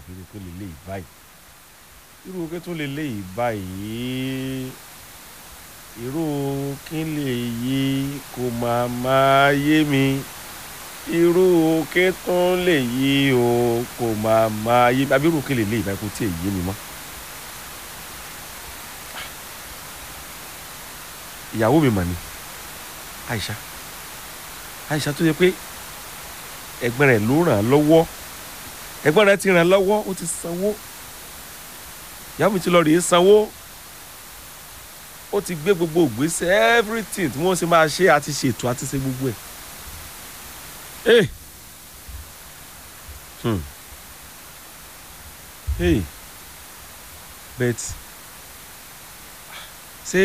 irú kí lè léyìí báyìí irú kí tó lè léyìí báyìí irú kí lè yí kò máa máa yé mi irú kí tó lè yí o kò máa máa yé mi àbí irú kí lè léyìí báyìí kò tí ì yé mi mọ́. ìyàwó mi mà ní Aisha Aisha tó yẹ pé ẹ̀gbọ́n rẹ̀ ló ràn án lọ́wọ́ ẹ̀gbọ́n rẹ̀ ti ràn án lọ́wọ́ ó ti sanwó ìyàwó mi ti lọ rèé sanwó ó ti gbé gbogbo ìgbésẹ̀ everything tí wọ́n ṣe máa ṣe àti ṣètò àti ṣe gbogbo ẹ̀ hey hmm hey bet ṣé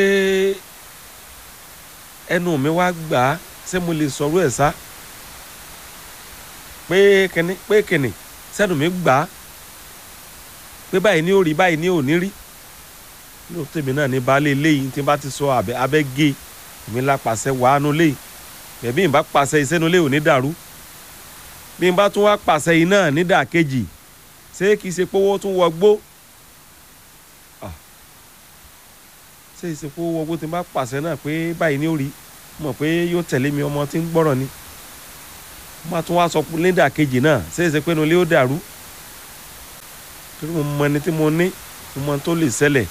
ẹnu mi wá gbà á ṣé mo lè sọ̀rọ̀ ẹ̀ sá pé kìnní pé kìnní sẹ́nu mi gbà á pé báyìí ní ó rí báyìí ní ò ní rí lóò tèmi náà ní baálé léyìí tí n bá ti sọ abẹ abẹ gé èmi ńlá pàṣẹ wàánu léyìí bẹ̀bí n bá pàṣẹ ìsẹ́nu léyìí ò ní dàrú bí n bá tún wá pàṣẹ yìí náà ní dàkejì ṣé kìí ṣe pówó tún wọgbó ṣé ìsìnkú wọgbó tí n bá pàṣẹ náà pé báyìí ní ó rí mọ̀ pé yóò tẹ̀lé mi ọmọ tí ń gbọ́rọ̀ ni má tún wá sọ lédà kejì náà ṣé ìṣe pé inú ilé ó dàrú torí mo mọ ẹni tí mo ní mo mọ tó lè ṣẹlẹ̀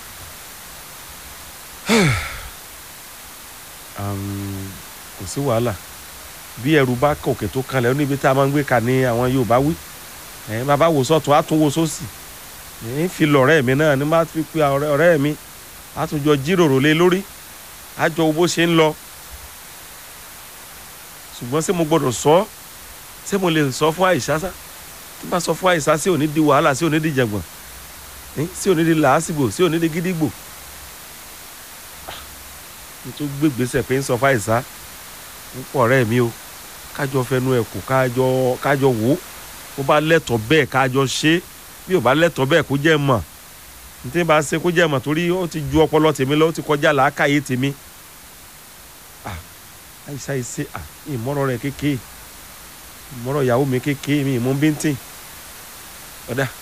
kò sí wàhálà bí ẹrù bá kòkè tó kanlẹ̀ ó níbi tá a máa ń gbé ka ní àwọn Yorùbá wí ẹ̀ bàbá wò sọ́tún á tún wò sósì ẹ̀ ń fi lọ̀rẹ́ mi náà ní má fi pe ọ̀rẹ́ mi á tún jọ jíròrò lé lórí á jọ bó ṣe ń lọ ṣùgbọ́n ṣé mo gbọ́dọ̀ sọ ọ́ ṣé mo lè sọ fún àìsá sá tí bá sọ fún àìsá sí òní di wàhálà sí òní di jàngbọ̀n sí òní di làásìgbò sí òní di gídígbò mo tún gbégbèsè pé ń sọ fún àìsá ń pọ̀ ọ̀rẹ́ mi o kájọ fẹnu ẹ̀ kù kájọ kájọ wò ó bó bá lẹ́tọ̀ọ́ bẹ́ẹ̀ kájọ ṣe é bí ò bá lẹ́tọ̀ọ́ bẹ́ẹ̀ kó jẹ́ mọ̀ ní tí bá ṣe kó jẹ́ mọ̀ torí ó ti ju ọpọlọ tèmi lọ ó ti kọjá làákàyè tèmi àìsá ìṣe ìmọ̀rọ̀ rẹ̀ kékeré ìmọ̀rọ̀ ìyàwó mi kékeré mi ìmú bíntín ọ̀dà